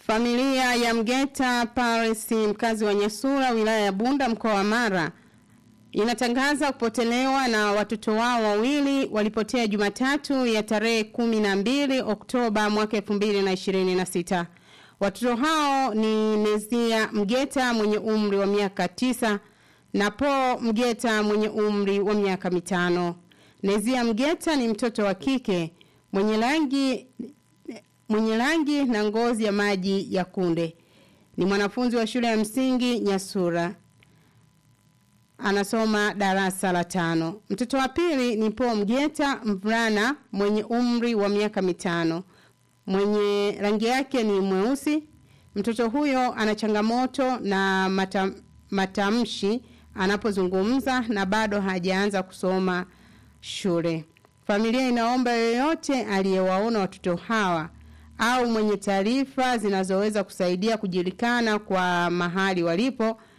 Familia ya Mgeta Paris, mkazi wa Nyasura, wilaya ya Bunda, mkoa wa Mara, inatangaza kupotelewa na watoto wao wawili walipotea Jumatatu ya tarehe kumi na mbili Oktoba mwaka elfu mbili na ishirini na sita. Watoto hao ni Nezia Mgeta mwenye umri wa miaka tisa na Po Mgeta mwenye umri wa miaka mitano. Nezia Mgeta ni mtoto wa kike mwenye rangi mwenye rangi na ngozi ya maji ya kunde. Ni mwanafunzi wa shule ya msingi Nyasura. Anasoma darasa la tano. Mtoto wa pili ni Po Mgeta mvulana mwenye umri wa miaka mitano. Mwenye rangi yake ni mweusi. Mtoto huyo ana changamoto na mata, matamshi anapozungumza na bado hajaanza kusoma shule. Familia inaomba yoyote aliyewaona watoto hawa au mwenye taarifa zinazoweza kusaidia kujulikana kwa mahali walipo